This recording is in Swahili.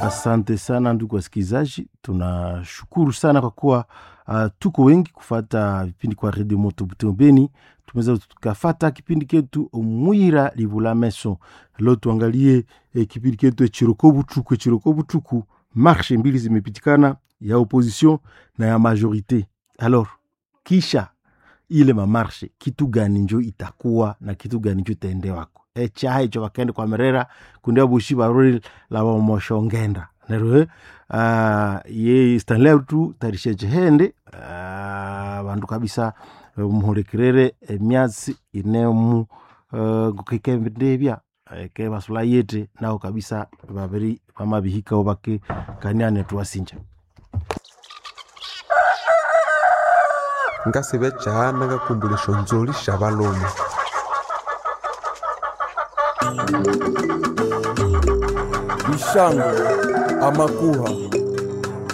Asante sana ndugu wasikilizaji, tunashukuru sana kwa kuwa uh, tuko wengi kufata vipindi kwa redio moto Butembo Beni. Tumeweza tukafata kipindi ketu mwira livula meso. Leo tuangalie eh, kipindi ketu echiroko butuku echiroko butuku. Marshe mbili zimepitikana ya opposition na ya majorite. Alors kisha ile mamarshe kitu gani njo itakuwa na kitu gani njo itaendewako echaha icho bakende kwa merera kundia bushi barori la bamoshongenda nerwe uh, ye stanley tu tarishe chehende uh, bandu kabisa uh, muhulikirere emyatsi inemu uh, gukikembendebya ke basula yete nao kabisa babiri bamabihikao bake kaniane tuwasinja ngasibe chana ngakumbulisho nzoli sha balume Bishango, Amakuha,